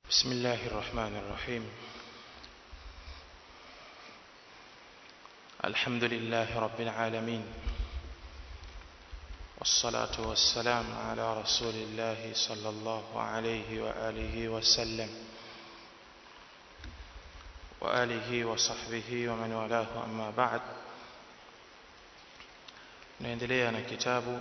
بسم الله الرحمن الرحيم الحمد لله رب العالمين والصلاة والسلام على رسول الله صلى الله عليه وآله وسلم وآله وصحبه ومن والاه أما بعد نendelea na kitabu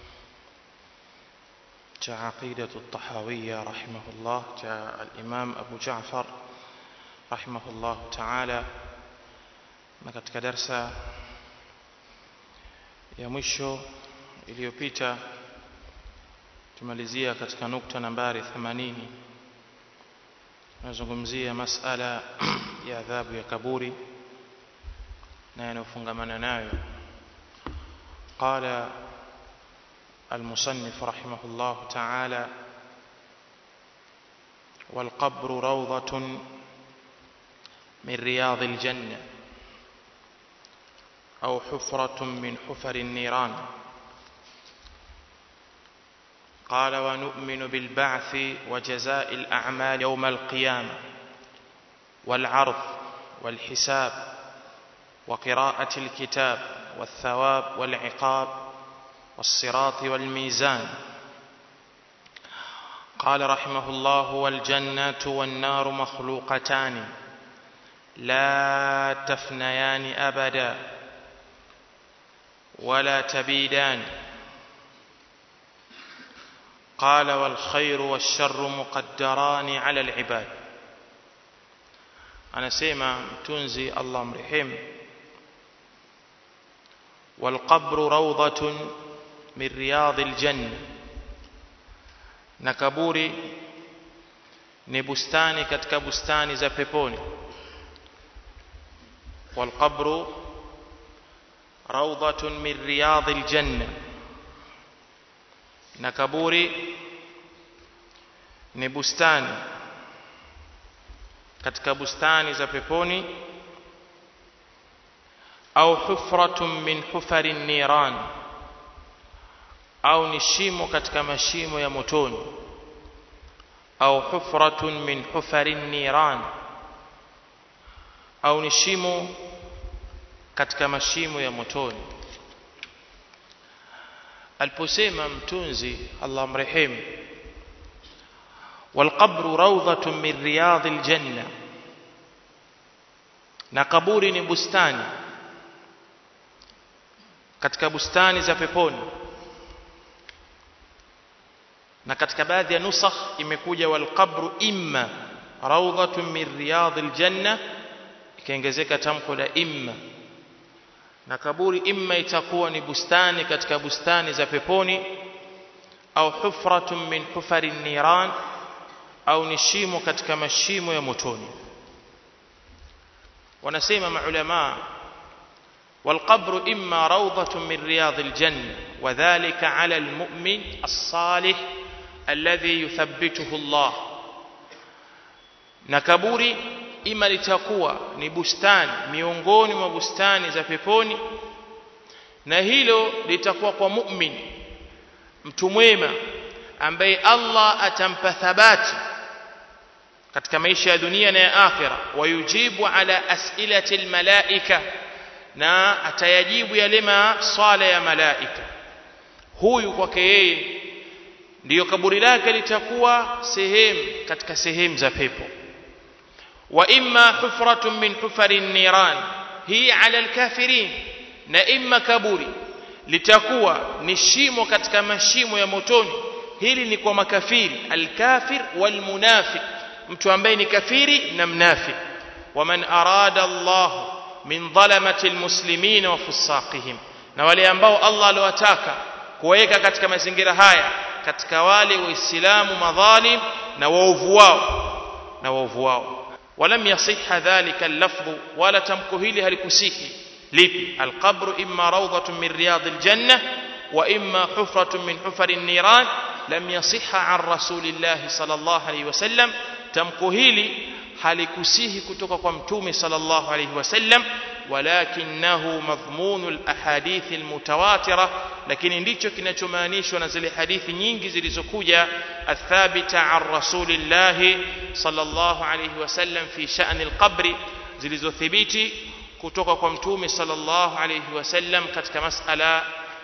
cha aqidatu at-tahawiyya rahimahullah cha al-imam Abu Ja'far rahimahullah ta'ala na katika darsa ya mwisho iliyopita tumalizia katika nukta nambari 80 nazungumzia masala ya adhabu ya kaburi na yanayofungamana nayo قال المصنف رحمه الله تعالى والقبر روضة من رياض الجنة أو حفرة من حفر النيران قال ونؤمن بالبعث وجزاء الأعمال يوم القيامة والعرض والحساب وقراءة الكتاب والثواب والعقاب والصراط والميزان قال رحمه الله والجنة والنار مخلوقتان لا تفنيان أبدا ولا تبيدان قال والخير والشر مقدران على العباد أنا سيما تنزي الله مرحيم والقبر روضة من رياض الجنة na kaburi ni bustani katika bustani za peponi والقبر روضة من رياض الجنة na kaburi ni bustani katika bustani za peponi au hufratun min hufari niran au ni shimo katika mashimo ya motoni au hufratun min hufari niran au ni shimo katika mashimo ya motoni aliposema mtunzi Allah mrehemu والقبر روضة من رياض الجنة na kaburi ni bustani katika bustani za peponi na katika baadhi ya nusakh imekuja wal qabru imma rawdatun min riyadil janna ikaongezeka tamko la imma na kaburi imma itakuwa ni bustani katika bustani za peponi au hufratun min hufari niran au ni shimo katika mashimo ya motoni wanasema maulama والقبر إما روضة من رياض الجنة وذلك على المؤمن الصالح الذي يثبته الله نكبوري إما لتقوى نبستان miongoni mwa bustani za peponi na hilo litakuwa kwa mu'min mtu mwema ambaye Allah atampa thabati katika maisha ya dunia na ya akhira wayujibu ala as'ilati almalaika na atayajibu yale maswala ya malaika huyu kwake yeye ndiyo kaburi lake litakuwa sehemu katika sehemu za pepo wa imma hufratun min hufari niran hii ala alkafirin na imma kaburi litakuwa ni shimo katika mashimo ya motoni hili ni kwa makafiri alkafir walmunafiq mtu ambaye ni kafiri na mnafik waman arada Allah min dhalamati almuslimin wa fusaqihim na wale ambao Allah aliwataka kuweka katika mazingira haya katika wale waislamu madhalim na waovu wao na waovu wao ولم يصح ذلك اللفظ ولا تمكو هili halikusihi lipi alqabru imma rawdatun min riyadil janna wa imma hufratun min hufari niran lam yasihha an rasulillahi sallallahu alayhi wasallam tamko hili halikusihi kutoka kwa mtume sallallahu alayhi wasallam walakinahu madhmunu alahadithi almutawatira lakini ndicho kinachomaanishwa na zile hadithi nyingi zilizokuja athabita an rasulillahi sallallahu alayhi wasallam fi sha'ni alqabri zilizothibiti kutoka kwa mtume sallallahu alayhi wasallam katika masala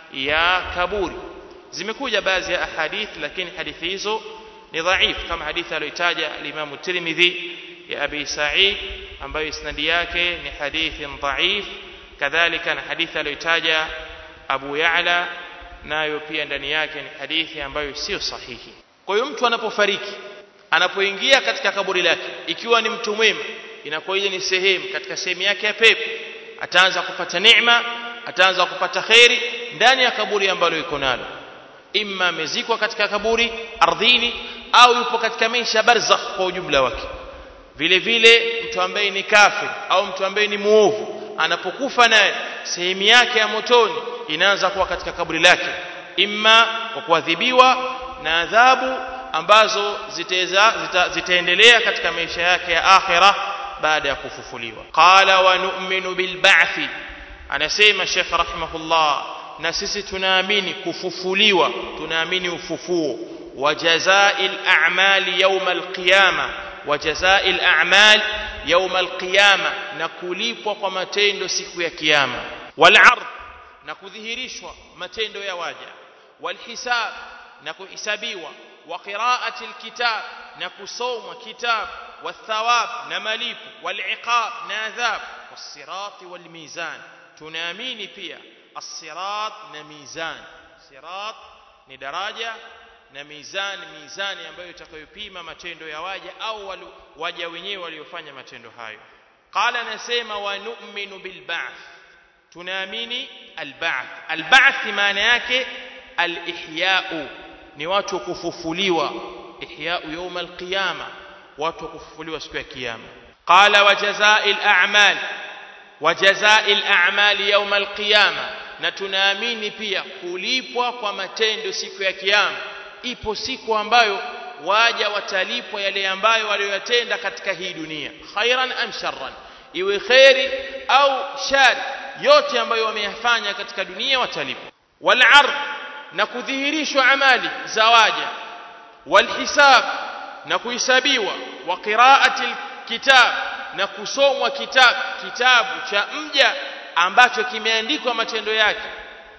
ya kaburi zimekuja baadhi ya ahadith lakini hadithi hizo ni dhaif kama hadithi aliyotaja al-Imam Tirmidhi ya Abi Sa'id ambayo isnadi yake ni hadithi dhaif kadhalika na hadithi aliyotaja Abu Ya'la nayo pia ndani yake ni hadithi ambayo sio sahihi kwa hiyo mtu anapofariki anapoingia katika kaburi lake ikiwa ni mtu mwema inakuwa ile ni sehemu katika sehemu yake ya pepo ataanza kupata neema ataanza kupata kheri ndani ya kaburi ambalo iko nalo imma amezikwa katika kaburi ardhini au yupo katika maisha barzakh kwa ujumla wake vile vile mtu ambaye ni kafir au mtu ambaye ni muovu anapokufa naye sehemu yake ya motoni inaanza kuwa katika kaburi lake imma kwa kuadhibiwa na adhabu ambazo ziteza, zita, zitaendelea katika maisha yake ya akhira baada ya kufufuliwa qala wa nu'minu bil ba'thi anasema Sheikh rahimahullah na sisi tunaamini kufufuliwa tunaamini ufufuo wa jazaa'il a'mali yawm al-qiyama wa jazaa'il a'mal yawm al-qiyama na kulipwa kwa matendo siku ya kiyama wal 'ard na kudhihirishwa matendo ya waja wal hisab na kuhisabiwa wa qira'ati al-kitab na kusomwa kitab والثواب نمليب والعقاب ناذاب والصراط والميزان tunaamini pia الصراط na mizan sirat ni daraja na mizani mizani ambayo itakayopima matendo ya waja au waja wenyewe waliofanya matendo hayo qala nasema wa nu'minu bil ba'th tunaamini al ba'th al ba'th maana yake al ihya'u ni watu kufufuliwa ihya'u yawm al qiyama watu kufufuliwa siku ya kiyama qala wa jazaa'il a'mal wa jazaa'il a'mali yawm al-qiyama na tunaamini pia kulipwa kwa matendo siku ya kiyama ipo siku ambayo waja watalipwa yale ambayo waliyotenda katika hii dunia khairan am sharran iwe khairi au shari yote ambayo wameyafanya katika dunia watalipwa wal ard na kudhihirishwa amali za waja wal hisab na kuhesabiwa wa qiraati kitab na kusomwa kitabu kitabu cha mja ambacho kimeandikwa matendo yake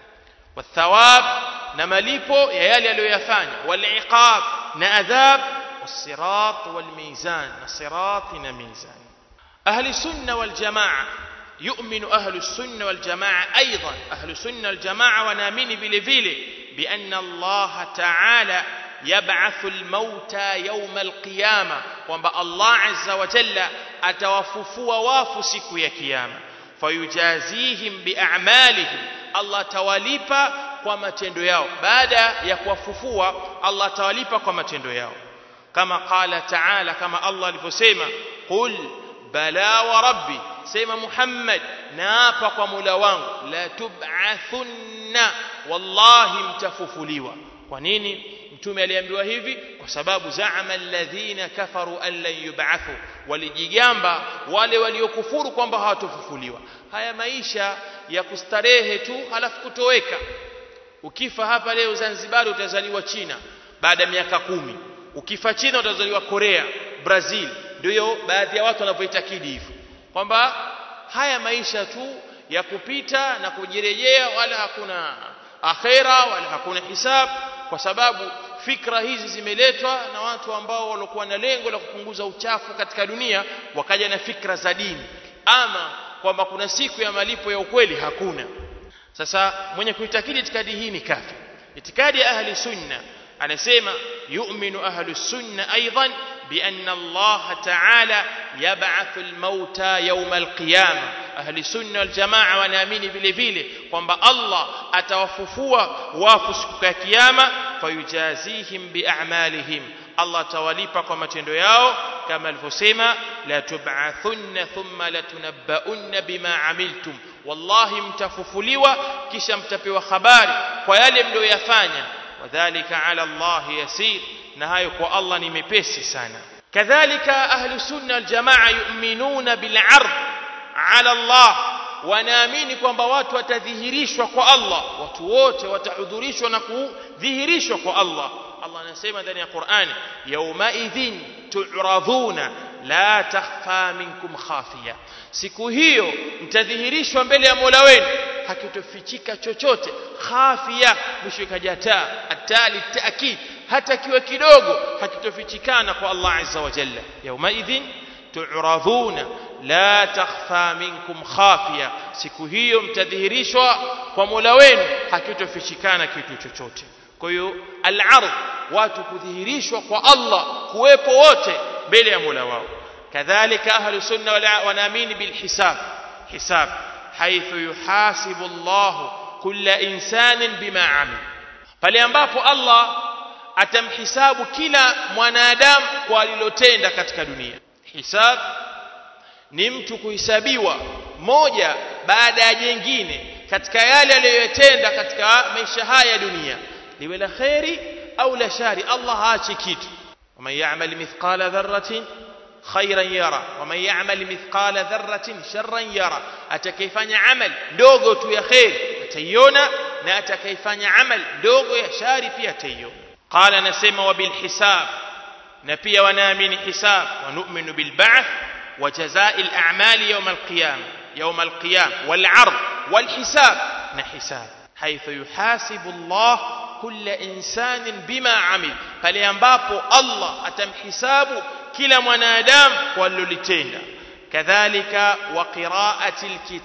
wathawab na malipo ya yale aliyoyafanya waliqab na adhab والصراط والميزان الصراط ميزان أهل السنة والجماعة يؤمن أهل السنة والجماعة أيضا أهل السنة والجماعة ونامين بلفيل بأن الله تعالى يبعث الموتى يوم القيامة وما الله عز وجل أتوففوا وافو سكو يا كيامة فيجازيهم بأعمالهم الله تواليبا kwa matendo yao baada ya kuwafufua Allah tawalipa kwa matendo yao kama qala taala kama Allah alivyosema qul bala wa rabbi sema Muhammad naapa kwa Mola wangu la tub'athunna wallahi mtafufuliwa kwa nini mtume aliambiwa hivi kwa sababu zaama alladhina kafaru an lan yub'athu walijigamba wale waliokufuru kwamba hawatofufuliwa haya maisha ya kustarehe tu halafu kutoweka ukifa hapa leo Zanzibar utazaliwa China baada ya miaka kumi ukifa China utazaliwa Korea Brazil ndio baadhi ya watu wanavyoitakidi hivyo kwamba haya maisha tu ya kupita na kujirejea wala hakuna akhera wala hakuna hisab kwa sababu fikra hizi zimeletwa na watu ambao walikuwa na lengo la kupunguza uchafu katika dunia wakaja na fikra za dini ama kwamba kuna siku ya malipo ya ukweli hakuna sasa mwenye kuitakidi itikadi hii ni kafir itikadi ya ahli sunna anasema yu'minu ahli sunna aidan بأن الله تعالى يبعث الموتى يوم القيامة أهل السنة والجماعة ونامين vile vile kwamba Allah atawafufua wafu siku ya kiyama fayujazihim bi'amalihim Allah tawalipa kwa matendo yao kama alivyosema la tub'athunna thumma latunabbaunna bima amiltum wallahi mtafufuliwa kisha mtapewa habari kwa yale mlioyafanya wadhālika 'ala Allah yasir na hayo kwa Allah ni mepesi sana kadhalika ahlu sunna wal jamaa yu'minuna bil 'ard 'ala Allah wanaamini kwamba watu watadhihirishwa kwa Allah watu wote watahudhurishwa na kudhihirishwa kwa Allah Allah anasema ndani ya Qur'ani yaumaidhin tu'radhuna la takhfa minkum khafiya siku hiyo mtadhihirishwa mbele ya Mola wenu hakitofichika chochote khafia mwisho ikajataa atali taakid hata kiwe kidogo hakitofichikana kwa Allah azza wa jalla yaumaidhin tu'radhuna la takhfa minkum khafiya siku hiyo mtadhihirishwa kwa Mola wenu hakitofichikana kitu chochote kwa hiyo al-ardh watu kudhihirishwa kwa Allah kuwepo wote mbele ya Mola wao kadhalika ahlu sunna wanaamini bil hisab hisab حيث يحاسب الله كل إنسان بما عمل pale ambapo Allah atamhisabu kila mwanadamu kwa alilotenda katika dunia hisab ni mtu kuhesabiwa moja baada ya jengine katika yale aliyoyatenda katika maisha haya ya dunia liwe la khairi au la shari Allah haachi kitu waman ya'mal mithqala dharratin khairan yara waman ya'mal mithqala dharratin sharran yara atakayefanya amal ndogo tu ya khair ataiona na atakayefanya amal ndogo ya shari pia ataiona qala nasema wa bil hisab na pia wanaamini hisab wa nu'minu bil ba'th wa jazaa'i al a'mali yawm al qiyam yawm al qiyam wal 'ard wal hisab na hisab haythu yuhasibu Allah kulla insanin bima amil pale ambapo Allah atamhisabu kila mwanadamu kwa alilotenda kadhalika wa qiraati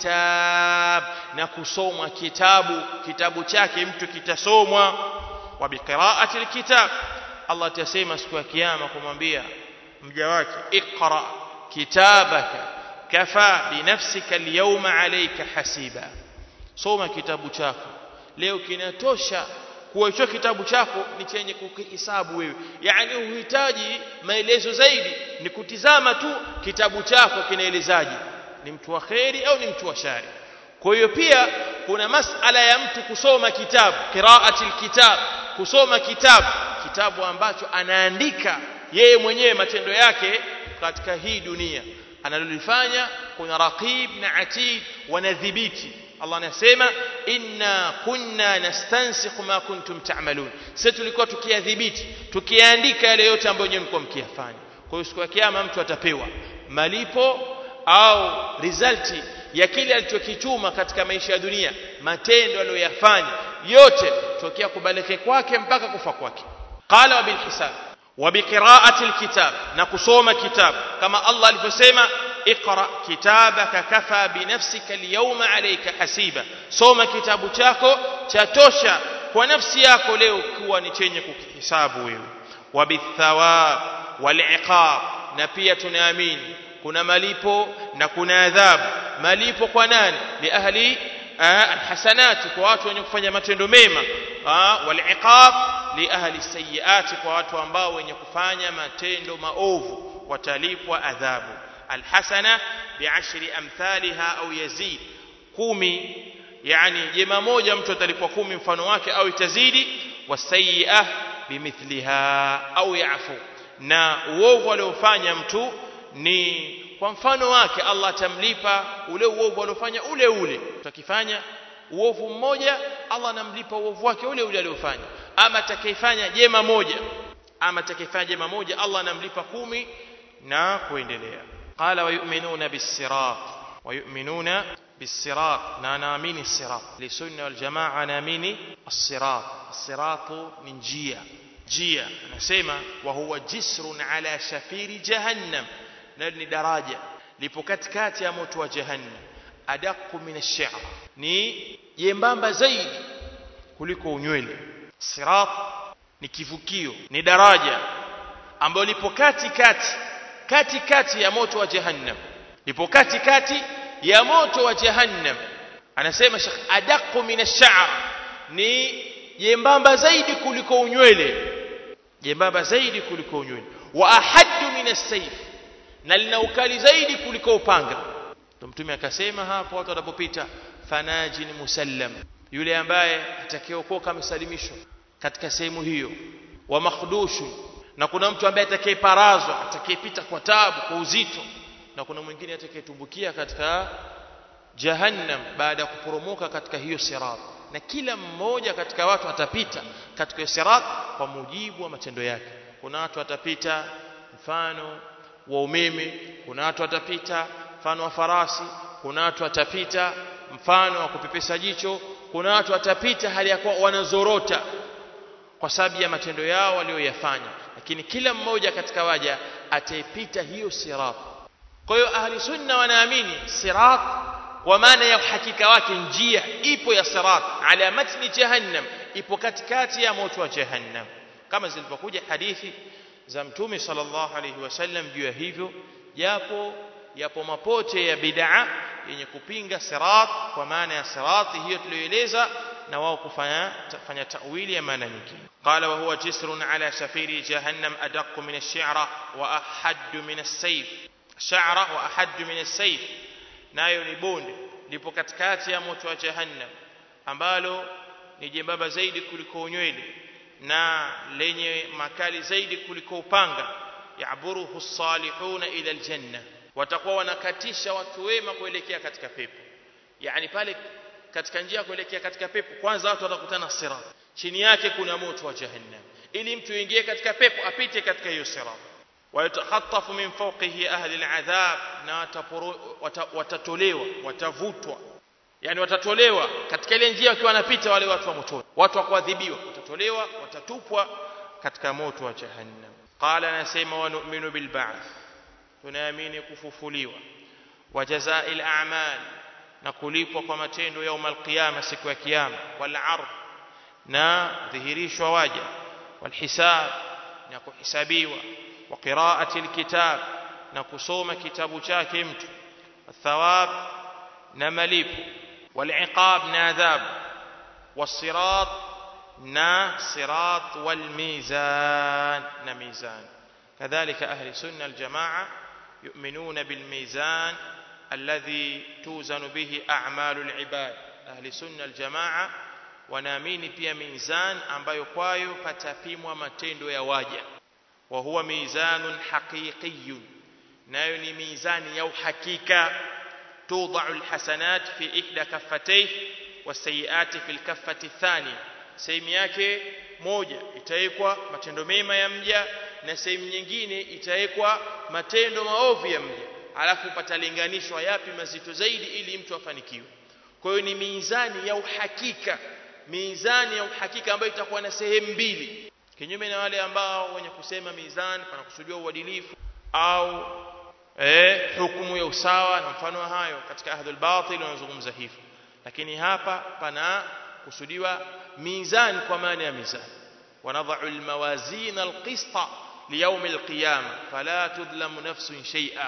alkitab na kusomwa kitabu kitabu chake mtu kitasomwa wa biqiraati alkitab Allah atasema siku ya kiyama kumwambia mja wake iqra kitabaka kafa binafsika alyawma alayka hasiba soma kitabu chako leo kinatosha kuwa hicho kitabu chako ni chenye kukihisabu wewe yani uhitaji maelezo zaidi ni kutizama tu kitabu chako kinaelezaje ni mtu wa kheri au ni mtu wa shari kwa hiyo pia kuna masala ya mtu kusoma kitabu qiraati alkitab kusoma kitabu kitabu ambacho anaandika yeye mwenyewe matendo yake katika hii dunia analolifanya kuna raqib na atid wanadhibiti Allah anasema inna kunna nastansikhu ma kuntum ta'malun sisi tulikuwa tukiadhibiti tukiandika yale yote ambayo nyinyi mlikuwa mkiyafanya kwa hiyo siku ya kiyama mtu atapewa malipo au resulti ya kile alichokichuma katika maisha ya dunia matendo aliyoyafanya yote tokea kubaleke kwake mpaka kufa kwake qala wa bilhisab wa biqiraati alkitab na kusoma kitabu kama Allah alivyosema اقرا كتابك كفى بنفسك اليوم عليك حسيبا soma kitabu chako chatosha kwa nafsi yako leo kuwa ni chenye kukihisabu wewe wabithawab waliqab na pia tunaamini kuna malipo na kuna adhabu malipo kwa nani li ahli alhasanati kwa watu wenye kufanya matendo mema waliqab li ahli sayiati kwa watu ambao wenye kufanya matendo maovu watalipwa adhabu الحسنة بعشر أمثالها أو يزيد كومي يعني جما موجة mtu atalipwa kumi mfano wake au itazidi wasayi'a bimithliha au yafu na uovu aliofanya mtu ni kwa mfano wake Allah atamlipa ule uovu aliofanya ule ule utakifanya uovu mmoja Allah anamlipa uovu wake ule ule aliofanya ama atakayefanya jema moja ama atakayefanya jema moja Allah anamlipa kumi na kuendelea قال ويؤمنون بالصراط ويؤمنون بالصراط نامين الصراط لسنة والجماعة نامين الصراط الصراط من جية جية نسمى وهو جسر على شفير جهنم نرني دراجة لبكتكات يا موت وجهنم أدق من الشعر ni jembamba zaidi kuliko unywele sirat ni kivukio ni daraja ambayo lipo katikati katikati ya moto wa jahannam lipo katikati ya moto wa jahannam anasema Sheikh adaqu min ash-sha'r ni jembamba zaidi kuliko unywele jembamba zaidi kuliko unywele wa ahaddu min as-sayf na lina ukali zaidi kuliko upanga ndio mtume akasema hapo watu wanapopita fanajin musallam yule ambaye atakayeokoka amesalimishwa katika sehemu hiyo wa makhdushu na kuna mtu ambaye atakayeparazwa atakayepita kwa taabu kwa uzito na kuna mwingine atakayetumbukia katika jahannam baada ya kuporomoka katika hiyo sirat na kila mmoja katika watu atapita katika hiyo sirat kwa mujibu wa matendo yake kuna watu watapita mfano wa umeme kuna watu watapita mfano wa farasi kuna watu watapita mfano wa kupepesa jicho kuna watu watapita hali ya kuwa wanazorota kwa sababu ya matendo yao walioyafanya lakini kila mmoja katika waja ataipita hiyo sirat kwa hiyo ahli sunna wanaamini sirat kwa maana ya uhakika wake njia ipo ya sirat ala matni jahannam ipo katikati ya moto wa jahannam kama zilivyokuja hadithi za mtume sallallahu alaihi wasallam juu ya hivyo japo yapo mapote ya bid'a yenye kupinga sirat kwa maana ya sirati hiyo tuliyoeleza na wao kufanya fanya tawili ya maana nyingine qala wa huwa jisrun ala shafiri jahannam adaq min ash-shi'ra wa ahad min as-sayf sha'ra wa ahad min as-sayf nayo ni bonde lipo katikati ya moto wa jahannam ambalo ni jembamba zaidi kuliko unywele na lenye makali zaidi kuliko upanga yaburuhu salihuna ila aljanna watakuwa wanakatisha watu wema kuelekea katika pepo yani pale katika njia kuelekea katika pepo kwanza watu watakutana sirat chini yake kuna moto wa jahannam ili mtu ingie katika pepo apite katika hiyo sirat wayatakhatafu min fawqihi ahli aladhab na watatolewa watavutwa yani watatolewa katika ile njia wakiwa wanapita wale watu wa motoni watu wa kuadhibiwa watatolewa watatupwa katika moto wa jahannam qala anasema wa nu'minu bil ba'th tunaamini kufufuliwa wa jazaa'il a'mal na kulipwa kwa matendo yaum alqiyama siku ya kiyama wal ard na dhihirishwa waja wal hisab na kuhisabiwa wa qira'ati alkitab na kusoma kitabu chake mtu thawab na malipo wal iqab na adhabu والصراط نا صراط والميزان نا ميزان كذلك أهل السنة الجماعة يؤمنون بالميزان الذي توزن به أعمال العباد أهل السنة الجماعة wanaamini pia mizan ambayo kwayo patapimwa matendo ya waja wa huwa mizanun haqiqiyun nayo ni mizani ya uhakika tudau alhasanat fi ihda kaffatayhi wasayiati fil kaffati thani sehemu yake moja itawekwa matendo mema ya mja na sehemu nyingine itawekwa matendo maovu ya mja alafu patalinganishwa yapi mazito zaidi ili mtu afanikiwe kwa hiyo ni mizani ya uhakika mizani ya uhakika ambayo itakuwa na sehemu mbili kinyume na wale ambao wenye kusema mizani panakusudiwa uadilifu au eh, hukumu ya usawa na mfano wa hayo katika ahdul batil wanazungumza hivyo lakini hapa pana kusudiwa mizani kwa maana ya mizani wanadhau almawazin alqista liyawm alqiyama fala tudlamu nafsun shay'a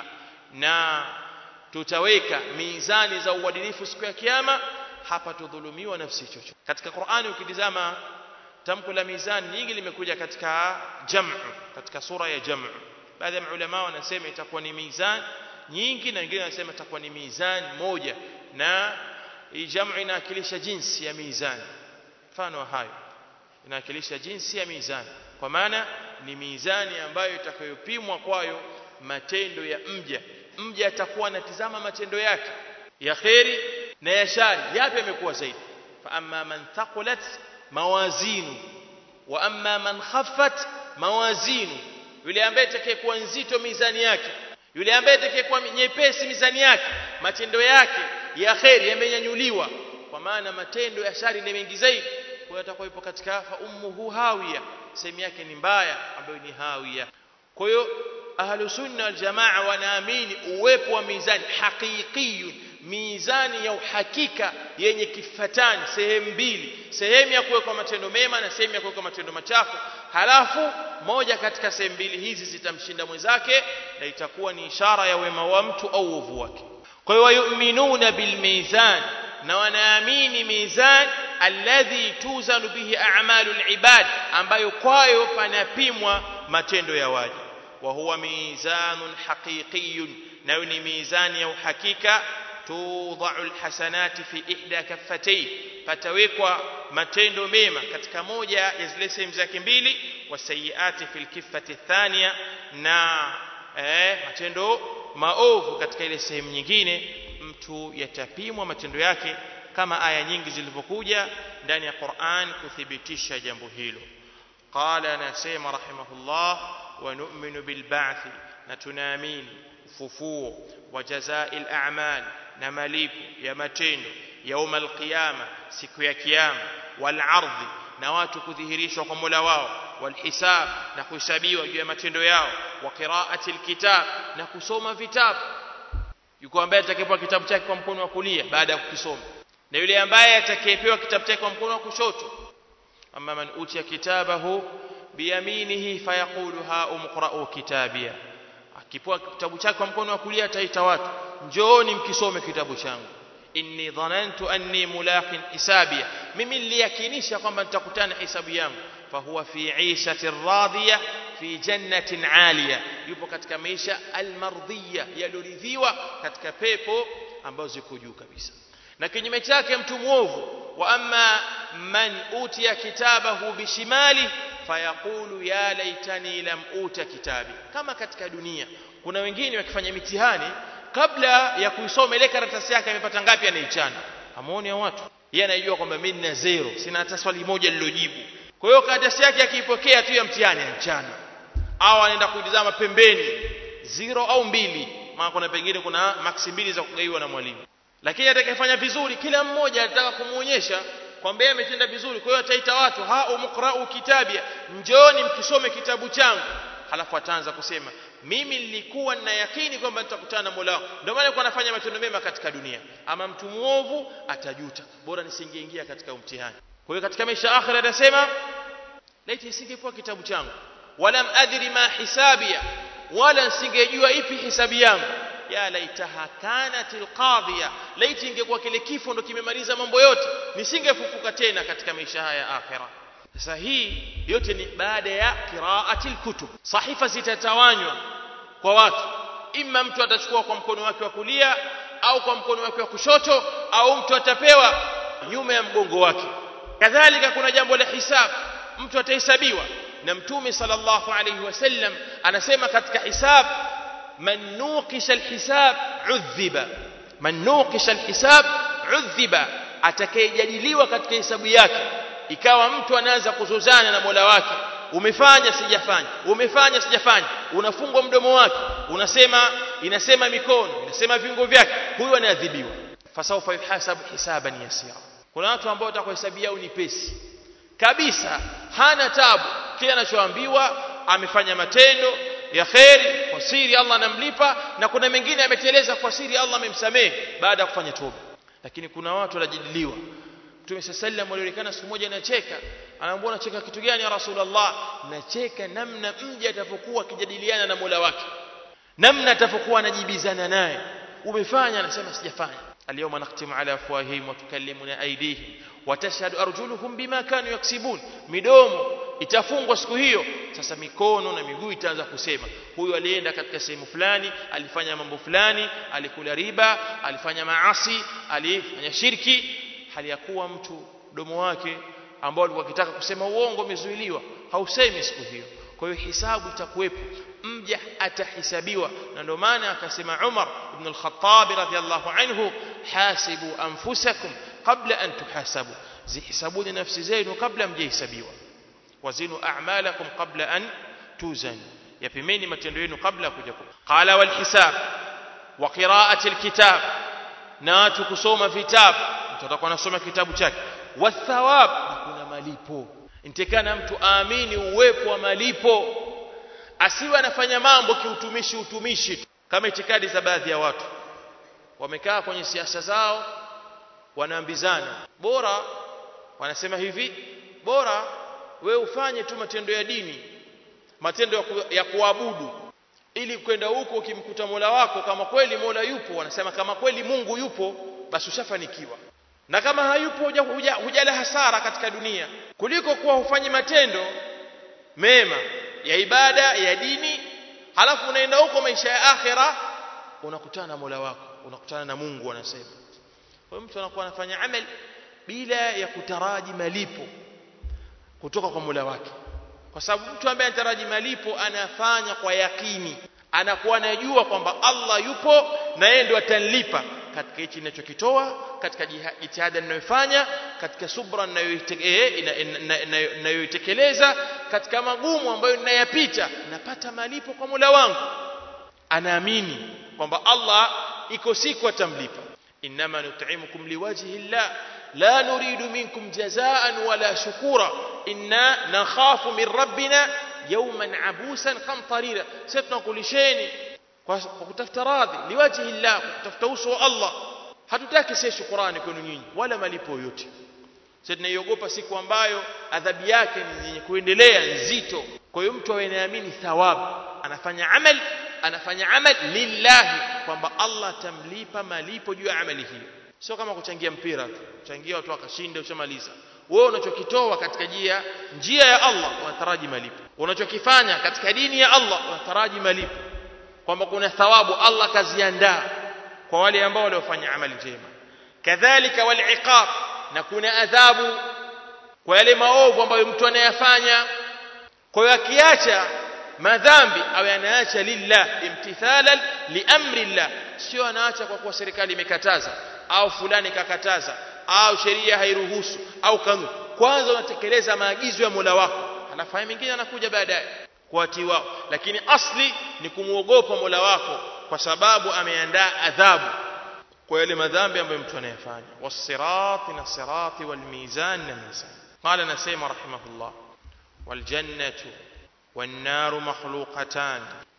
na tutaweka mizani za uadilifu siku ya kiyama hapa tudhulumiwa nafsi chochote katika Qur'ani ukitizama tamko la mizani nyingi limekuja katika jam'u katika sura ya jam'u baadhi ya maulama wanasema itakuwa ni mizani nyingi na wengine wanasema itakuwa ni mizani moja na hii jamu inawakilisha jinsi ya mizani mfano wa hayo inawakilisha jinsi ya mizani kwa maana ni mizani ambayo itakayopimwa kwayo matendo ya mja mja atakuwa anatizama matendo yake ya kheri na ya shari yapi yamekuwa zaidi fa amma man thaqulat mawazinu wa amma man khaffat mawazinu yule ambaye atakayekuwa nzito mizani yake yule ambaye atakayekuwa nyepesi mizani yake matendo yake ya kheri yamenyanyuliwa kwa maana matendo ya shari ni mengi zaidi kwa hiyo atakuwa yupo katika fa ummuhu hawiya sehemu yake ni mbaya ambayo ni hawiya kwa hiyo ahlu sunna wal jamaa wanaamini uwepo wa mizani haqiqiyun mizani ya uhakika yenye kifatani sehemu mbili sehemu ya kuwekwa matendo mema na sehemu ya kuwekwa matendo machafu halafu moja katika sehemu mbili hizi zitamshinda mwenzake na itakuwa ni ishara ya wema wa mtu au uovu wake kwa hiyo wayuminuna bilmizan na wanaamini mizan alladhi tuzanu bihi a'malu alibad ambayo kwayo panapimwa matendo ya waja wa huwa mizanun haqiqiyun nayo ni mizani ya uhakika tudau alhasanati fi ihda kaffatay patawekwa matendo mema katika moja ya zile sehemu zake mbili wasayiati fil kiffati thania na eh, matendo maovu katika ile sehemu nyingine mtu yatapimwa matendo yake kama aya nyingi zilivyokuja ndani ya Qur'an kuthibitisha jambo hilo qala anasema rahimahullah wa nu'minu bil ba'thi na tunaamini ufufuo wa jazaa'il a'mal na malipo ya matendo yauma alqiyama siku ya kiyama wal ardhi na watu kudhihirishwa kwa Mola wao wal hisab na kuhesabiwa juu ya matendo yao wa qira'ati alkitab na kusoma vitabu yuko ambaye atakayepewa kitabu chake kwa mkono wa kulia baada ya kukisoma na yule ambaye atakayepewa kitabu chake kwa mkono wa kushoto amma man utiya kitabahu biyaminihi fayaqulu ha umqra'u kitabia akipewa kitabu chake kwa mkono wa kulia ataita watu njooni mkisome kitabu changu inni dhanantu anni mulaqin hisabia mimi niliyakinisha kwamba nitakutana hisabu yangu fahuwa fi ishati radhiya fi jannatin aliya yupo katika maisha almardhiya yaloridhiwa katika pepo ambazo ziko juu kabisa na kinyume chake mtu mwovu wa amma man utiya kitabahu bishimali fayaqulu ya laitani lam uta kitabi kama katika dunia kuna wengine wakifanya mitihani kabla ya kuisoma ile karatasi yake amepata ngapi anaichana amuone watu yeye anajua kwamba mimi nina zero sina hata swali moja lilojibu kwa hiyo karatasi yake akiipokea tu ya mtihani anachana au anaenda kuitazama pembeni zero au mbili maana kuna pengine kuna maksi mbili za kugaiwa na mwalimu lakini atakayefanya vizuri kila mmoja anataka kumuonyesha kwamba yeye ametenda vizuri kwa hiyo ataita watu ha umqra'u kitabia njooni mkisome kitabu changu halafu ataanza kusema mimi nilikuwa nina yakini kwamba nitakutana na Mola wangu ndio maana nilikuwa nafanya matendo mema katika dunia ama mtu muovu atajuta bora nisingeingia katika mtihani kwa hiyo katika maisha akhira anasema laiti isingekuwa kitabu changu wala adri ma hisabia wala nisingejua ipi hisabi yangu ya laitaha kanat alqadhiya laiti ingekuwa kile kifo ndo kimemaliza mambo yote nisingefufuka tena katika maisha haya ya akhira sasa hii yote ni baada ya qiraati alkutub sahifa zitatawanywa kwa watu imma mtu atachukua kwa mkono wake wa kulia au kwa mkono wake wa kushoto au mtu atapewa nyuma ya mgongo wake kadhalika kuna jambo la hisab mtu atahesabiwa na mtume sallallahu alayhi wasallam anasema katika hisab man nuqisha alhisab udhiba man nuqisha alhisab udhiba atakayejadiliwa katika hesabu yake ikawa mtu anaanza kuzozana na Mola wake umefanya sijafanya umefanya sijafanya unafungwa mdomo wake unasema inasema mikono inasema viungo vyake huyu anaadhibiwa fasawfa yuhasabu hisaban yasira kuna watu ambao watakuhesabia au ni pesi kabisa hana tabu kile anachoambiwa amefanya matendo ya kheri kwa siri Allah anamlipa na kuna mengine ameteleza kwa siri Allah amemsamehe baada ya kufanya toba lakini kuna watu wanajadiliwa Mtume sallam alionekana siku moja anacheka anaambia unacheka kitu gani ya Rasulullah nacheka namna mja atakapokuwa akijadiliana na Mola wake namna atakapokuwa anajibizana naye umefanya anasema sijafanya اليوم نختم على افواههم وتكلمنا ايديهم وتشهد ارجلهم بما كانوا يكسبون midomo itafungwa siku hiyo sasa mikono na miguu itaanza kusema huyu alienda katika sehemu fulani alifanya mambo fulani alikula riba alifanya maasi alifanya shirki hali ya kuwa mtu domo wake ambao alikuwa akitaka kusema uongo umezuiliwa hausemi siku hiyo kwa hiyo hisabu itakuwepo mja atahisabiwa na ndio maana akasema Umar ibn al-Khattab radhiyallahu anhu hasibu anfusakum qabla an tuhasabu zihisabuni nafsi zenu kabla mjahesabiwa wazinu a'malakum qabla an tuzan yapimeni matendo yenu kabla kuja qala wal hisab wa qira'ati al-kitab na watu kusoma vitabu mtu atakuwa anasoma kitabu chake wathawab na kuna malipo intekana mtu aamini uwepo wa malipo asiwe anafanya mambo kiutumishi utumishi kama itikadi za baadhi ya watu wamekaa kwenye siasa zao wanaambizana bora wanasema hivi bora we ufanye tu matendo ya dini matendo ya, ku, ya kuabudu ili kwenda huko ukimkuta Mola wako kama kweli Mola yupo wanasema kama kweli Mungu yupo basi ushafanikiwa na kama hayupo hujala huja hasara katika dunia kuliko kuwa hufanyi matendo mema ya ibada ya dini halafu unaenda huko maisha ya akhira unakutana na Mola wako unakutana na Mungu anasema kwa mtu anakuwa anafanya amali bila ya kutaraji malipo kutoka kwa Mola wake kwa sababu mtu ambaye anataraji malipo anafanya kwa yakini anakuwa anajua kwamba Allah yupo na yeye ndio atanilipa katika hichi ninachokitoa katika jitihada ninayofanya katika subra ninayoitekeleza katika magumu ambayo ninayapita napata malipo kwa Mola wangu anaamini kwamba Allah iko siku atamlipa inma nut'imukum liwajhi llah la nuridu minkum jazaan wala shukura inna nakhafu min rabbina yawman abusan qamtarira sisi tunakulisheni kwa kutafuta radhi liwajhi llah kwa kutafuta uso wa Allah hatutaki sisi shukrani kwenu nyinyi wala malipo yote sisi tunaiogopa siku ambayo adhabu yake ni yenye kuendelea nzito kwa hiyo mtu awe anaamini thawabu anafanya amali anafanya amali lillahi kwamba Allah atamlipa malipo juu ya amali hiyo sio kama kuchangia mpira tu kuchangia watu wakashinda ushamaliza wewe unachokitoa katika njia njia ya Allah unataraji malipo unachokifanya katika dini ya Allah unataraji malipo kwamba kuna thawabu Allah kaziandaa kwa wale ambao waliofanya amali njema kadhalika wal iqab na kuna adhabu kwa yale maovu ambayo mtu anayafanya kwa hiyo akiacha madhambi awe anaacha lillah imtithalan liamri llah sio anaacha kwa kuwa serikali imekataza au fulani kakataza au sheria hairuhusu au kanuni kwanza unatekeleza maagizo ya Mola wako halafu haya mengine anakuja baadaye kuatii wao lakini asli ni kumwogopa Mola wako kwa sababu ameandaa adhabu kwa yale madhambi ambayo mtu anayafanya wasirati na sirati walmizan na mizan qala nasema rahimahullah waljannatu والنار مخلوقتان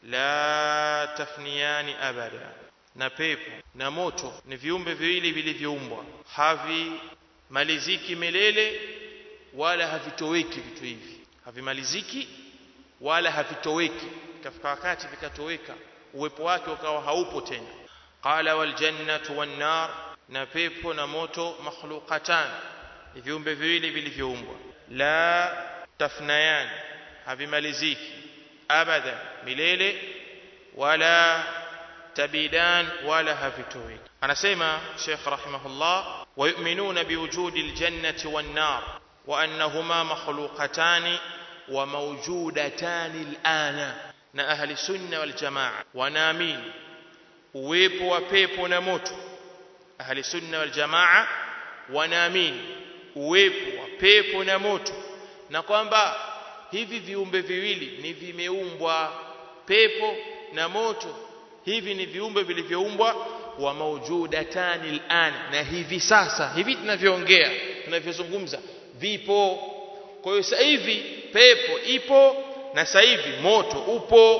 لا تفنيان أبدا na pepo na moto ni viumbe viwili vilivyoumbwa havimaliziki milele wala havitoweki vitu hivi havimaliziki wala havitoweki ikafika wakati vikatoweka uwepo wake ukawa haupo tena qala wal jannatu wan nar na pepo na moto makhluqatan ni viumbe viwili vilivyoumbwa la tafnayan havimaliziki abada milele wala tabidan wala havitoweki anasema Sheikh rahimahullah wayu'minuna biwujudi aljannati wan nar wa annahuma makhluqatan wa mawjudatan alana na ahli sunna wal jamaa wanaamini uwepo wa pepo na moto ahli sunna wal jamaa wanaamini uwepo wa pepo na moto na kwamba hivi viumbe viwili ni vimeumbwa pepo na moto hivi ni viumbe vilivyoumbwa wa maujudatani al'an na hivi sasa hivi tunavyoongea tunavyozungumza vipo kwa hiyo sasa hivi pepo ipo na sasa hivi moto upo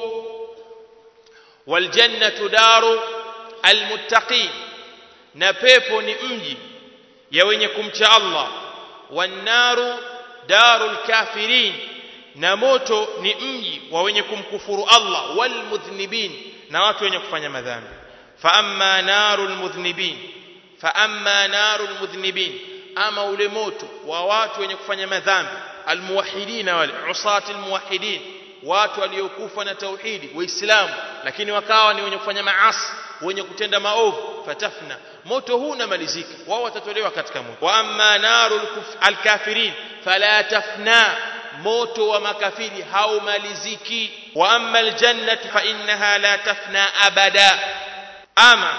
waljannatu daru almuttaqin na pepo ni mji ya wenye kumcha Allah wannaru darul kafirin na moto ni mji wa wenye kumkufuru Allah walmudhnibin na watu wenye kufanya madhambi fa amma narul mudhnibin fa amma narul mudhnibin ama ule moto wa watu wenye kufanya madhambi almuwahidina wale usati almuwahidin watu waliokufa na tauhidi waislamu lakini wakawa ni wenye kufanya maasi wenye kutenda maovu fatafna moto huu unamalizika wao watatolewa katika moto wa amma narul alkafirin fala tafna moto wa makafiri haumaliziki wa amma aljannatu fa innaha la tafna abada ama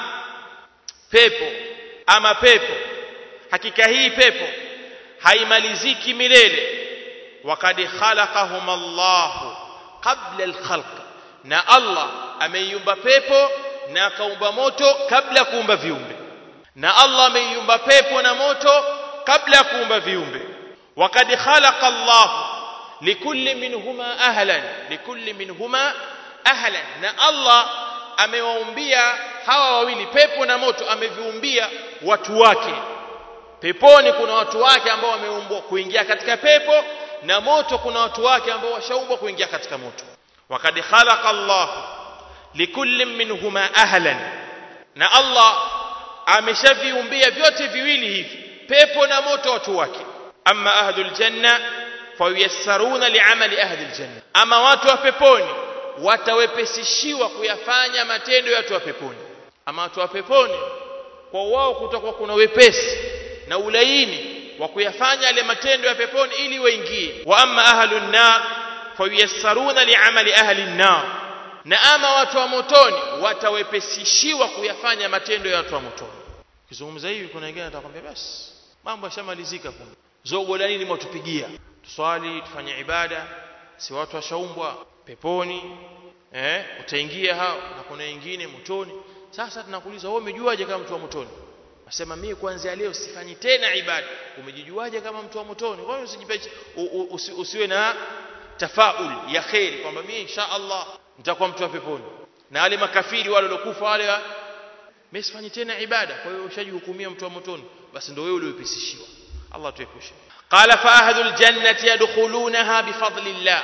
pepo ama pepo hakika hii pepo haimaliziki milele wakad khalaqahum Allah qabla alkhalq na Allah ameiumba pepo na akaumba moto kabla ya kuumba viumbe na Allah ameiumba pepo na moto kabla ya kuumba viumbe wakad khalaqa Allah likulli minhuma ahlan likulli minhuma ahlan na Allah amewaumbia hawa wawili pepo na moto ameviumbia watu wake peponi kuna watu wake ambao wameumbwa kuingia katika pepo na moto kuna watu wake ambao washaumbwa kuingia katika moto wakad khalaqa Allah likulli minhuma ahlan na Allah ameshaviumbia vyote viwili hivi pepo na moto watu wake amma ahlul janna fayassaruna liamali ahli aljanna ama watu wa peponi watawepesishiwa kuyafanya matendo ya watu wa peponi ama watu wa peponi kwa wao kutakuwa kuna wepesi na ulaini wa kuyafanya yale matendo ya peponi ili waingie wa amma ahlun nar fayassaruna liamali ahli an-nar na ama watu wa motoni watawepesishiwa kuyafanya matendo ya watu wa motoni ukizungumza hivi kuna wengine atakwambia basi mambo yashamalizika kumbe zogo la nini mwatupigia tuswali tufanye ibada si watu washaumbwa peponi eh utaingia hao na kuna wengine motoni sasa tunakuuliza wewe umejuaje kama mtu wa motoni Nasema mimi kuanzia leo sifanyi tena ibada. Umejijuaje kama mtu wa motoni? Kwa hiyo usijipe usi, usiwe na tafaul ya khairi kwamba mimi insha Allah nitakuwa mtu wa peponi. Na wale makafiri wale waliokufa wale mimi sifanyi tena ibada. Kwa hiyo ushajihukumia mtu wa motoni. Basi ndio wewe uliopisishiwa. Allah tuepushe. Qala fa ahlul jannati yadkhulunaha bifadlillah.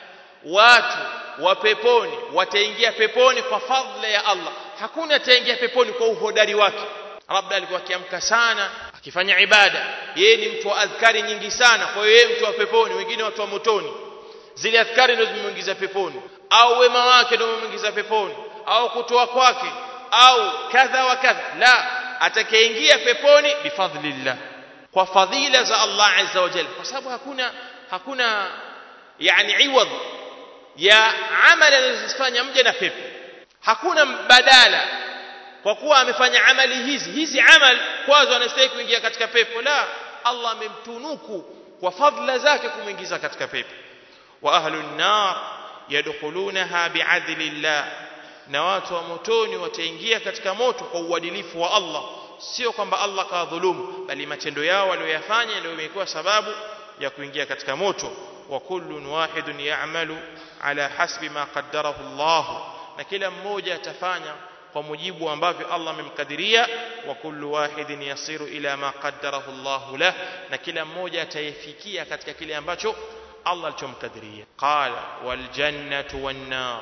Watu wa peponi wataingia peponi kwa fadhila ya Allah. Hakuna ataingia peponi kwa uhodari wake labda alikuwa akiamka sana akifanya ibada yeye ni mtu wa adhkari nyingi sana kwa hiyo yeye mtu wa peponi wengine watu wa motoni zile adhkari ndio zimemuingiza peponi au wema wake ndio umemuingiza peponi au kutoa kwake au kadha wa kadha la atakayeingia peponi bifadhlillah kwa fadhila za Allah azza wa jalla kwa sababu hakuna hakuna yani iwad ya amali anazofanya mja na pepo hakuna badala kwa kuwa amefanya amali hizi hizi amal kwazo anastahili kuingia katika pepo la Allah amemtunuku kwa fadhila zake kumwingiza katika pepo wa ahlun nar yadkhulunaha bi'adlillah na watu wa motoni wataingia katika moto kwa uadilifu wa Allah sio kwamba Allah kawadhulumu bali matendo yao walioyafanya ndio imekuwa sababu ya kuingia katika moto wa kullun wahidun ya'malu ala hasbi ma qaddarahu Allah na kila mmoja atafanya kwa mujibu ambavyo Allah amemkadiria wa kullu wahidin yasiru ila ma qaddarahu Allah lah na kila mmoja atayefikia katika kile ambacho Allah alichomkadiria qala wal jannatu wan nar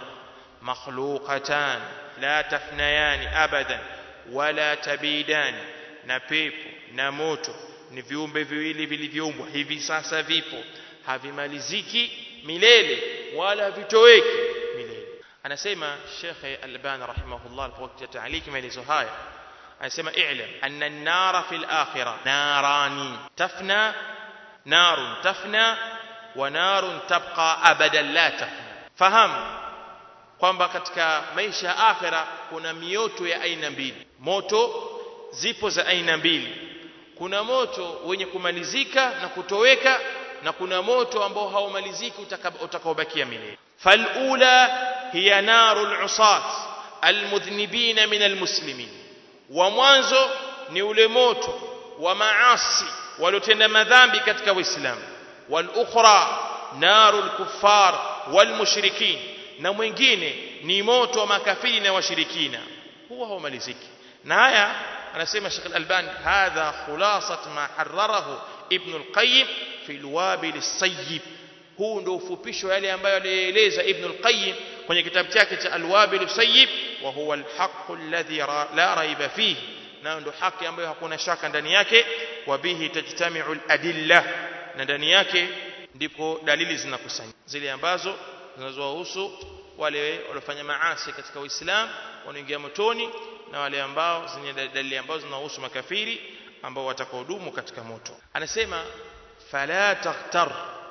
makhluqatan la tafnayan abadan wala tabidan na pepo na moto ni viumbe viwili vilivyoumbwa hivi sasa vipo havimaliziki milele wala vitoweki milele anasema Sheikh Albani rahimahullah alipokuja taaliki maelezo haya anasema i'lam anna an-nara fil akhirah narani tafna narun tafna wa narun tabqa abadan la tafna fahamu kwamba katika maisha ya akhira kuna mioto ya aina mbili moto zipo za aina mbili kuna moto wenye kumalizika na kutoweka na kuna moto ambao haumaliziki utakaobakia milele falula hiya narul usat almudhnibina min almuslimin wa mwanzo ni ule moto wa maasi waliotenda madhambi katika uislamu wal ukhra narul kuffar wal mushrikin na mwingine ni moto wa makafiri na washirikina huwa haumaliziki na haya anasema Sheikh Al-Albani hadha khulasat ma harrarahu Ibn Al-Qayyim fi al-Wabil as-Sayyib huu ndio ufupisho yale ambayo alieleza Ibn Al-Qayyim kwenye kitabu chake cha Al-Wabil as-Sayyib wa huwa al-haqq alladhi la raiba fihi na ndio haki ambayo hakuna shaka ndani yake wa bihi tajtami'u al-adilla na ndani yake ndipo dalili zinakusanyika zile ambazo zinazowahusu wale waliofanya maasi katika Uislamu wanaingia motoni na wale ambao zenye dalili ambazo zinahusu makafiri ambao watakaodumu katika moto anasema fala taghtar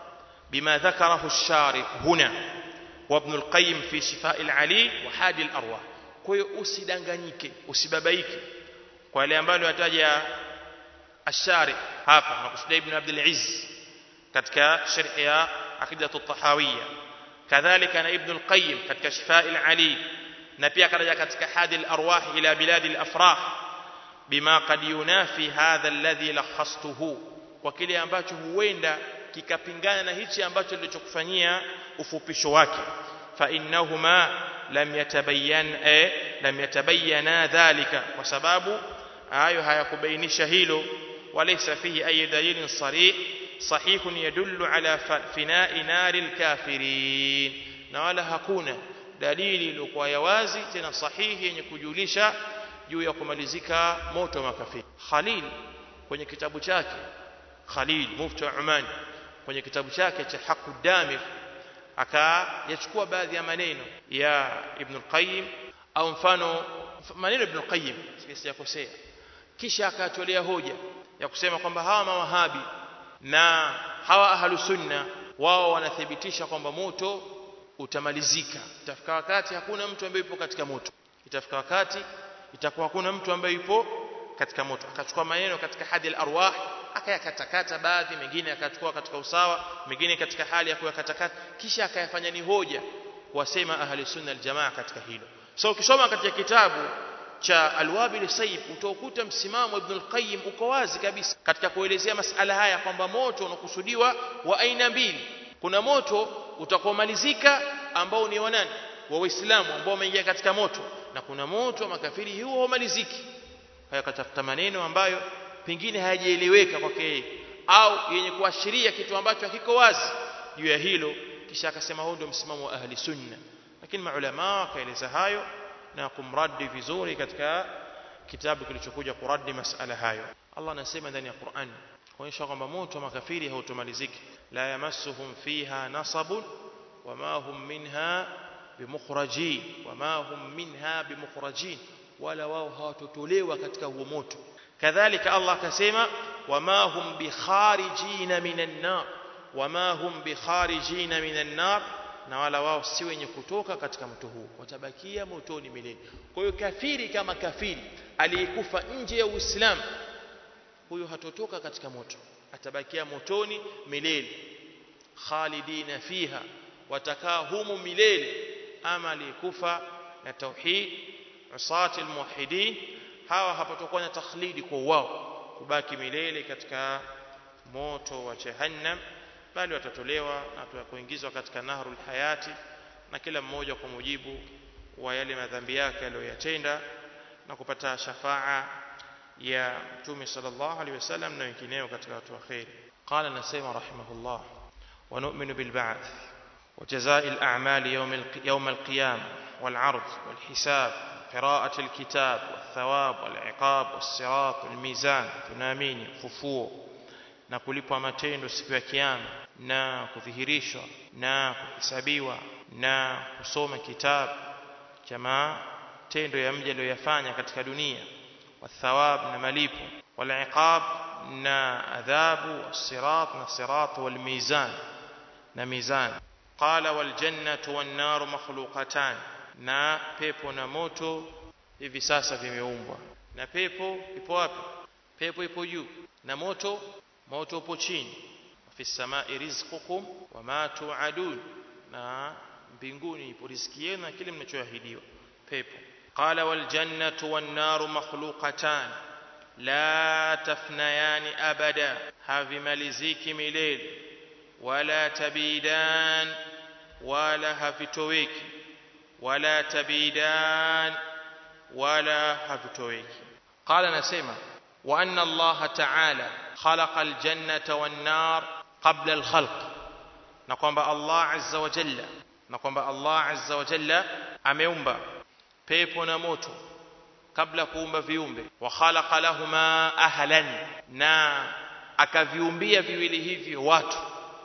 bima dhakarahu ash-sharih huna wa ibn al-qayyim fi shifaa al-ali wa hadi al-arwah kwa hiyo usidanganyike usibabaike kwa yale ambayo yataja ash-sharih hapa nakusudia ibn abd al-izz katika sharh ya aqidatu at-tahawiyya kadhalika na ibn al-qayyim katika shifaa al-ali na pia karaja katika hadi al-arwah ila bilad al-afrah bima qad yunafi hadha alladhi lakhastuhu kwa kile ambacho huenda kikapingana na hichi ambacho nilichokufanyia ufupisho wake fa innahuma lam yatabayyan eh, lam yatabayyana dhalika kwa sababu hayo hayakubainisha hilo walaysa fihi ay dalilin sarih sahihun yadullu ala fina'i naril kafirin na wala hakuna dalili iliyokuwa ya wazi tena sahihi yenye kujulisha juu ya kumalizika moto wa makafiri Khalil kwenye kitabu chake Khalil mufti wa Oman kwenye kitabu chake cha Haqud Damir akayachukua baadhi ya maneno ya Ibn al-Qayyim au mfano maneno Ibn al-Qayyim sijakosea kisha akatolea hoja ya kusema kwamba hawa mawahabi na hawa ahlu sunna wao wanathibitisha kwamba moto utamalizika itafika wakati hakuna mtu ambaye yupo katika moto itafika wakati itakuwa hakuna mtu ambaye yupo katika moto akachukua maneno katika hadi al-arwah akayakatakata baadhi mengine akachukua katika usawa mengine katika hali ya kuyakatakata kisha akayafanya ni hoja kuwasema ahli sunna aljamaa katika hilo so ukisoma katika kitabu cha alwabil sayyib utakuta msimamo ibn al-qayyim uko wazi kabisa katika kuelezea masala haya kwamba moto unakusudiwa wa aina mbili kuna moto utakomalizika ambao ni wa nani wa waislamu ambao wameingia katika moto na kuna moto wa makafiri huo haumaliziki haya katafuta maneno ambayo pengine hayajaeleweka kwake yeye au yenye kuashiria kitu ambacho hakiko wazi juu ya hilo kisha akasema huo ndio msimamo wa ahli sunna lakini maulama wakaeleza hayo na kumradi vizuri katika kitabu kilichokuja kuradi masala hayo Allah anasema ndani ya Qur'an kuonyesha kwamba moto wa makafiri hautomaliziki la yamassuhum fiha nasabun wama hum minha bimukhrajin wama hum minha bimukhrajin wala wao hawatotolewa katika huo moto kadhalika Allah akasema wama hum bikharijina minan nar wama hum bikharijina minan nar na wala wao si wenye kutoka katika moto huu watabakia motoni milele kwa hiyo kafiri kama kafiri aliyekufa nje ya Uislamu huyo hatotoka katika moto atabakia motoni milele khalidina fiha watakaa humu milele ama aliyekufa na tauhid usati almuwahidin hawa hapatokuwa na takhlidi kwa wao kubaki milele katika moto wa jahannam bali watatolewa na kuingizwa katika nahrul hayati na kila mmoja kwa mujibu wa yale madhambi yake aliyoyatenda na kupata shafaa ya mtume sallallahu alaihi wasallam na wengineo katika watu wa khairi qala nasema rahimahullah wa nu'minu bil ba'th wa jazaa'i al a'mali yawm al yawm al qiyamah wal 'ard wal hisab قراءة الكتاب والثواب والعقاب والصراط والميزان tunaamini fufuo na kulipwa matendo siku ya kiyama na kudhihirishwa na kuhesabiwa na kusoma kitabu cha matendo ya mja aliyoyafanya katika dunia wathawab na malipo waliqab na adhabu wasirat na sirat walmizan na mizan qala waljannatu wannaru makhluqatan na pepo na moto hivi sasa vimeumbwa na pepo ipo wapi pepo ipo juu na moto moto upo chini fi samai rizqukum wama tuadun na mbinguni ipo riziki yenu na kile mnachoahidiwa pepo qala wal jannatu wan naru makhluqatan la tafnayani abada havimaliziki milele wala tabidan wala havitoweki wala tabidan wala havitoweki qala nasema وأن الله تعالى خلق الجنة والنار قبل الخلق نقوم الله عز وجل نقوم الله عز وجل أميومبا pepo na moto kabla kuumba viumbe wa khalaqa lahuma ahlan na akaviumbia viwili hivyo watu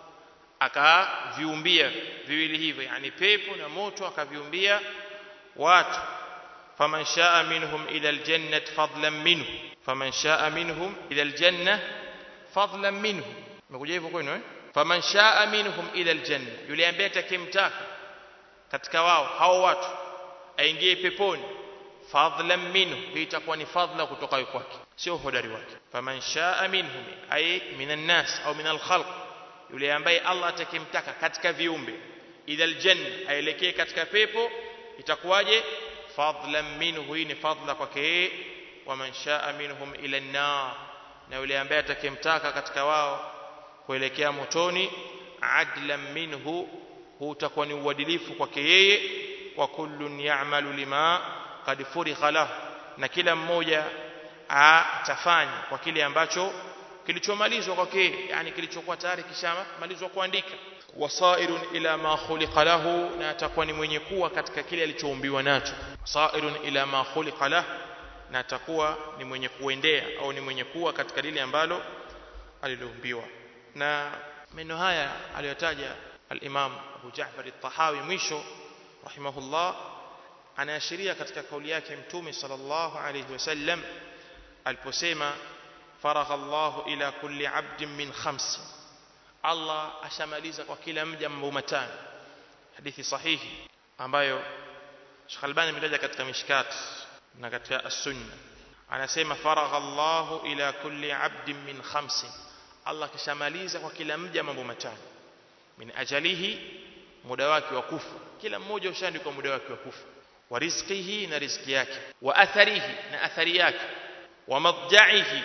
akaviumbia viwili hivyo yani pepo na moto akaviumbia watu faman shaa minhum ila aljannati fadlan minhu faman shaa minhum ila aljanna fadlan minhu imekuja hivyo kwenu eh faman shaa minhum ila aljanna yule ambaye atakimtaka katika wao hao watu aingie peponi fadlan minhu hii itakuwa ni fadla kutoka kwake sio hodari wake faman shaa minhum ay minan nas au minal khalq yule ambaye Allah atakimtaka katika viumbe ila aljanna aelekee katika pepo itakuwaje fadlan minhu hii ni fadla kwake yeye waman shaa minhum ila an-nar na yule ambaye atakimtaka katika wao kuelekea motoni adlan minhu huu utakuwa ni uadilifu kwake yeye wa kullun ya'malu lima qad furigha lahu na kila mmoja atafanya kwa kile ambacho kilichomalizwa kwake yani kilichokuwa tayari kishamalizwa kuandika wasairun ila ma khuliqa lahu na atakuwa ni mwenye kuwa katika kile alichoumbiwa nacho sairun ila ma khuliqa lahu na atakuwa ni mwenye kuendea au ni mwenye kuwa katika lile ambalo aliloumbiwa na maneno haya aliyotaja al-Imam Abu Ja'far al-Tahawi mwisho rahimahullah anaashiria katika kauli yake mtume sallallahu alayhi wasallam aliposema faragha Allah ila kulli 'abdin min khams Allah ashamaliza kwa kila mja mambo matano hadithi sahihi ambayo Sheikh Albani ametaja katika mishkat na katika as-sunna anasema faragha Allahu ila kulli abdin min khamsin Allah kishamaliza kwa kila mja mambo matano min ajalihi muda wake wa kufa kila mmoja ushaandikwa muda wake wa kufa wa rizqihi na riziki yake wa atharihi na athari yake wa madja'ihi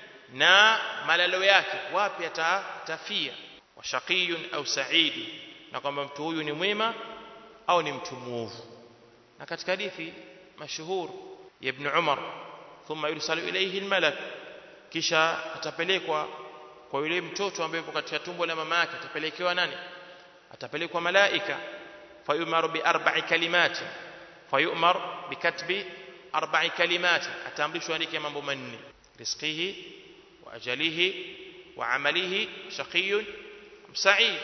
na malalo yake wapi atafia wa shaqiyun au sa'idi na kwamba mtu huyu ni mwema au ni mtu muovu na katika hadithi mashuhur ya ibn Umar thumma yursalu ilayhi almalak kisha atapelekwa kwa yule mtoto ambaye yupo katika tumbo la mama yake atapelekewa nani atapelekwa malaika fayumaru bi arba'i kalimati fayumar bikatbi arba'i kalimati ataamrishwa andike mambo manne rizqihi wa ajalihi wa amalihi shaqiyun sa'id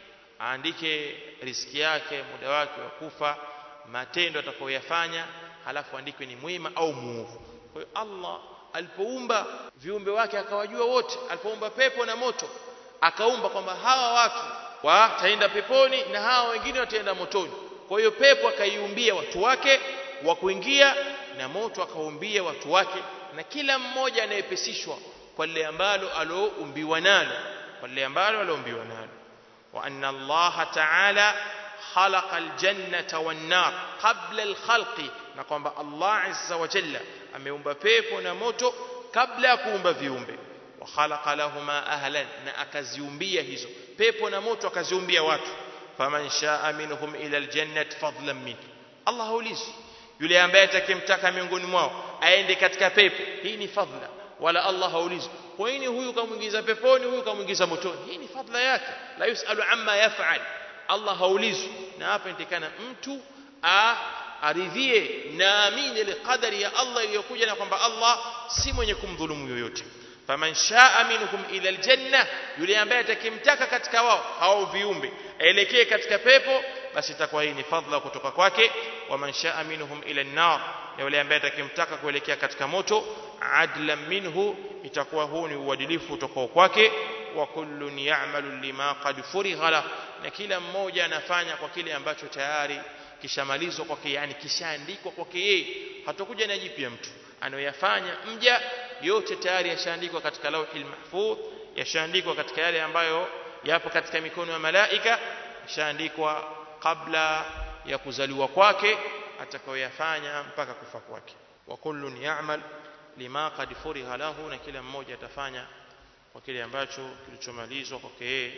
aandike riziki yake muda wake wa kufa matendo atakayoyafanya halafu andikwe ni mwema au muovu kwa hiyo Allah alipoumba viumbe wake akawajua wote alipoumba pepo na moto akaumba kwamba hawa watu wataenda peponi na hawa wengine wataenda motoni kwa hiyo pepo akaiumbia watu wake wa kuingia na moto akaumbia watu wake na kila mmoja anayepesishwa kwa lile ambalo aloumbiwa nalo kwa lile ambalo aloumbiwa nalo wa anna Allah ta'ala khalaqa aljannata wan nar qabla alkhalqi na kwamba Allah azza wa jalla ameumba pepo na moto kabla ya kuumba viumbe wa khalaqa lahuma ahlan na akaziumbia hizo pepo na moto akaziumbia watu faman shaa minhum ila aljannati fadlan min Allah haulizi yule ambaye atakemtaka miongoni mwao aende katika pepo hii ni fadla wala Allah haulizi kwa nini huyu kamuingiza peponi huyu kamuingiza motoni hii ni fadla yake la yusalu amma yaf'al Allah haulizwi na hapa inatakana mtu a aridhie na amini ile qadari ya Allah iliyokuja na kwamba Allah si mwenye kumdhulumu yoyote faman shaa minhum ila aljanna yule ambaye atakimtaka katika wao hao viumbe aelekee katika pepo basi itakuwa hii ni fadhila kutoka kwake waman shaa minhum ila an-nar na yule ambaye atakimtaka kuelekea katika moto adlan minhu itakuwa huu ni uadilifu utokao kwake wa kullun ya'malu lima qad furigha la na kila mmoja anafanya kwa kile ambacho tayari kishamalizwa kwake yani kishaandikwa kwake yeye hatakuja na jipya mtu anayoyafanya mja yote tayari yashaandikwa katika lauhil mahfudh yashaandikwa katika yale ambayo yapo katika mikono ya malaika yashaandikwa kabla ya kuzaliwa kwake atakayoyafanya mpaka kufa kwake wa kullun ya'mal lima qad furiha lahu na kila mmoja atafanya kwa kile ambacho kilichomalizwa kwake yeye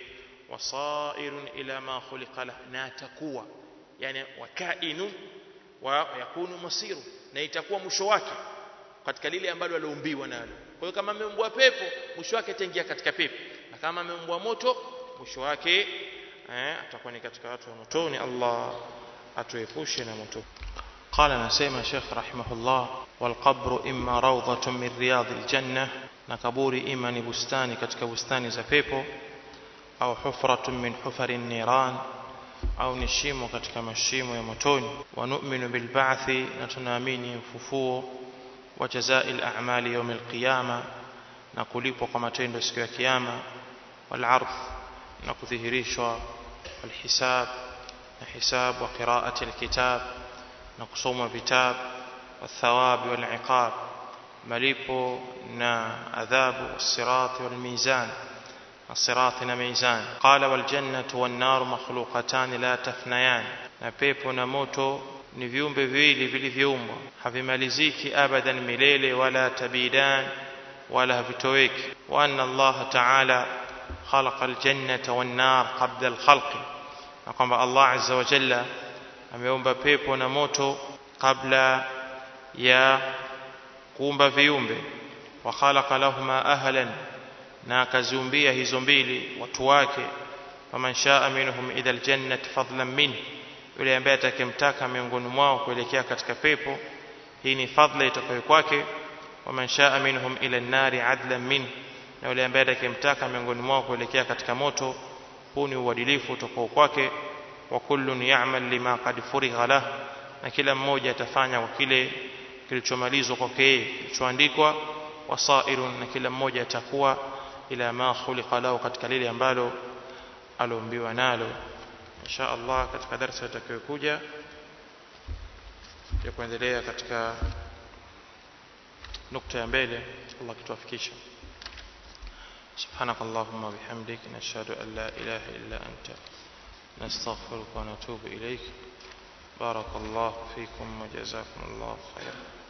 wasairun ila ma khuliqa lah na atakuwa yani wakainu wa yakunu masiru na itakuwa mwisho wake katika lile ambalo aliumbiwa nalo kwa hiyo kama ameumbwa pepo mwisho wake ataingia katika pepo na kama ameumbwa moto mwisho wake eh, atakuwa ni katika watu wa motoni Allah atuepushe na moto قال نسيم شيخ رحمه الله والقبر إما روضة من رياض الجنة نكبوري إما نبستاني كتك بستاني زفيبو أو حفرة من حفر النيران au ni shimo katika mashimo ya motoni wa nu'minu bil ba'thi na tunaamini ufufuo wa jazaa'il a'mali yawm al qiyama na kulipwa kwa matendo siku ya kiyama wal 'ardh na kudhihirishwa wal hisab na hisab wa qira'ati al kitab na kusoma vitab wa thawab wal 'iqab malipo na adhabu was-sirat wal mizan الصراط ميزان قال والجنة والنار مخلوقتان لا تفنيان na pepo na moto ni viumbe viwili vilivyoumbwa havimaliziki abadan milele wala tabidan wala havitoweki wa anna Allah ta'ala khalaqa aljannata wan nar qabla alkhalq na kwamba Allah azza wa jalla ameumba pepo na moto kabla ya kuumba viumbe wa khalaqa lahuma ahlan na akaziumbia hizo mbili watu wake faman shaa minhum ila aljannati fadlan min yule ambaye atakemtaka miongoni mwao kuelekea katika pepo hii ni fadla itokayo kwake waman shaa minhum ila an-nari adlan min na yule ambaye atakemtaka miongoni mwao kuelekea katika moto huu ni uadilifu utokao kwake wa kullun ya'mal lima qad furigha lah na kila mmoja atafanya kwa kile kilichomalizwa kwake yeye kilichoandikwa wasairun na kila mmoja atakuwa ila ma khuliqa lahu katika lile ambalo aliombiwa nalo insha Allah katika darasa itakayokuja ya kuendelea katika nukta ya mbele Allah kituafikisha سبحانك اللهم وبحمدك نشهد أن لا إله إلا أنت نستغفرك ونتوب إليك بارك الله فيكم وجزاكم الله خيرا